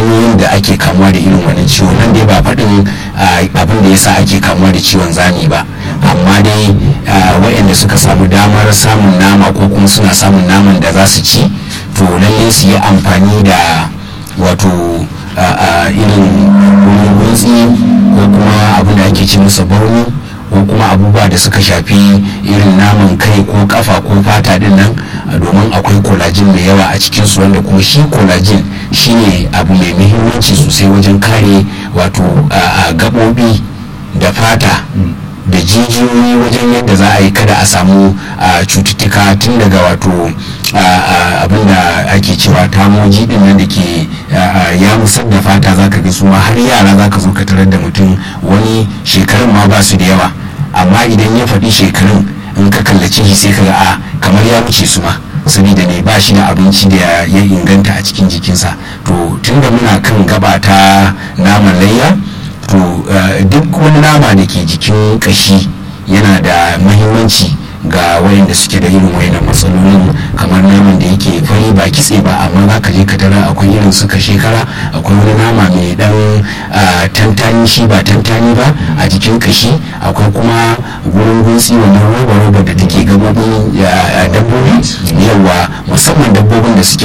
hanyoyin da ake kamuwa da irin wannan ciwo nan dai ba faɗin abin da yasa ake kamuwa da ciwon zani ba amma dai waɗanda suka samu damar samun nama ko kuma suna samun naman da za su ci to lalle su yi amfani da wato irin wurin gutsi ko kuma abin da ake ce masa bauni ko kuma abubuwa da suka shafi irin naman kai ko kafa ko fata din nan domin akwai collagen mai yawa a cikinsu wanda kuma shi collagen shine abu mai muhimmanci sosai wajen kare wato gaɓoɓi da fata da jijiyoyi wajen yadda za a yi kada a samu cututtuka tun daga wato abin da ake cewa tamoji din nan da ke ya musar da fata zaka ga su ma har yara zaka zo ka tarar da mutum wani shekarun ma ba su da yawa amma idan ya faɗi shekarun in ka kallace shi sai ka ga a kamar ya wuce su ma saboda ne ba shi da abinci da ya inganta a cikin jikinsa to tunda muna kan gaba ta naman layya to duk wani nama da ke jikin kashi yana da mahimmanci ga wayanda suke da irin wayannan matsalolin kamar naman da yake fari ba kitse ba amma za ka je ka tara akwai irin suka shekara akwai wani nama mai dan tantani shi ba tantani ba a jikin kashi akwai kuma gurin gutsi wannan roba roba da take gabobin dabbobi yawa musamman dabbobin da suke